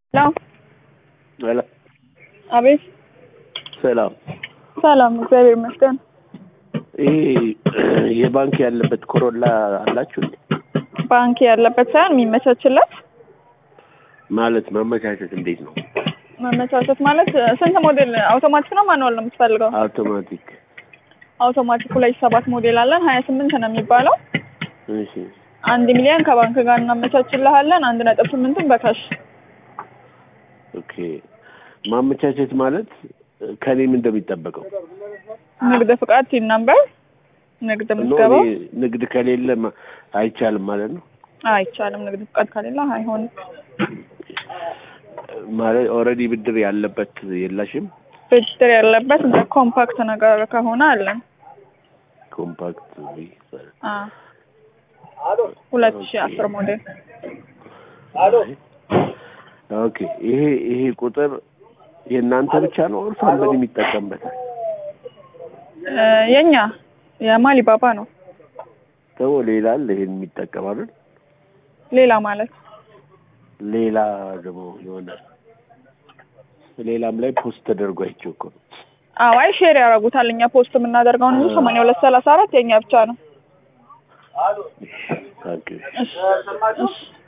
ሄሎ ሄሎ አቤት ሰላም። ሰላም፣ እግዚአብሔር ይመስገን። ይሄ የባንክ ያለበት ኮሮላ አላችሁ እንዴ? ባንክ ያለበት ሳይሆን የሚመቻችለት ማለት ማመቻቸት እንዴት ነው? መመቻቸት ማለት ስንት ሞዴል አውቶማቲክ ነው ማኑዋል ነው የምትፈልገው? አውቶማቲክ። አውቶማቲክ ሁለት ሰባት ሞዴል አለን። ሀያ ስምንት ነው የሚባለው። እሺ አንድ ሚሊዮን ከባንክ ጋር እናመቻችልሃለን። አንድ ነጥብ ስምንቱን በካሽ ኦኬ። ማመቻቸት ማለት ከኔም እንደሚጠበቀው ንግድ ፍቃድ ቲን ነምበር ንግድ ኖ ምዝገባው እኔ ንግድ ከሌለ ማ- አይቻልም ማለት ነው። አይቻልም። ንግድ ፍቃድ ከሌለ አይሆንም። ማለት ኦልሬዲ ብድር ያለበት የላሽም? ብድር ያለበት እንደ ኮምፓክት ነገር ከሆነ አለን። ኮምፓክት ቢ ሁለት ሺህ አስር ሞዴል ኦኬ። ይሄ ይሄ ቁጥር የእናንተ ብቻ ነው ወይስ አንበል የሚጠቀምበታል? እ የኛ የማሊ ባባ ነው። ተው ሌላ አለ ይሄን የሚጠቀም አይደል? ሌላ ማለት ሌላ ደግሞ የሆነ ሌላም ላይ ፖስት ተደርጎ አይቼው እኮ ነው። አዋይ ሼር ያደርጉታል። እኛ ፖስት የምናደርገውን እንጂ ሰማንያ ሁለት ሰላሳ አራት የኛ ብቻ ነው። ታንኪዩ። እሺ እሺ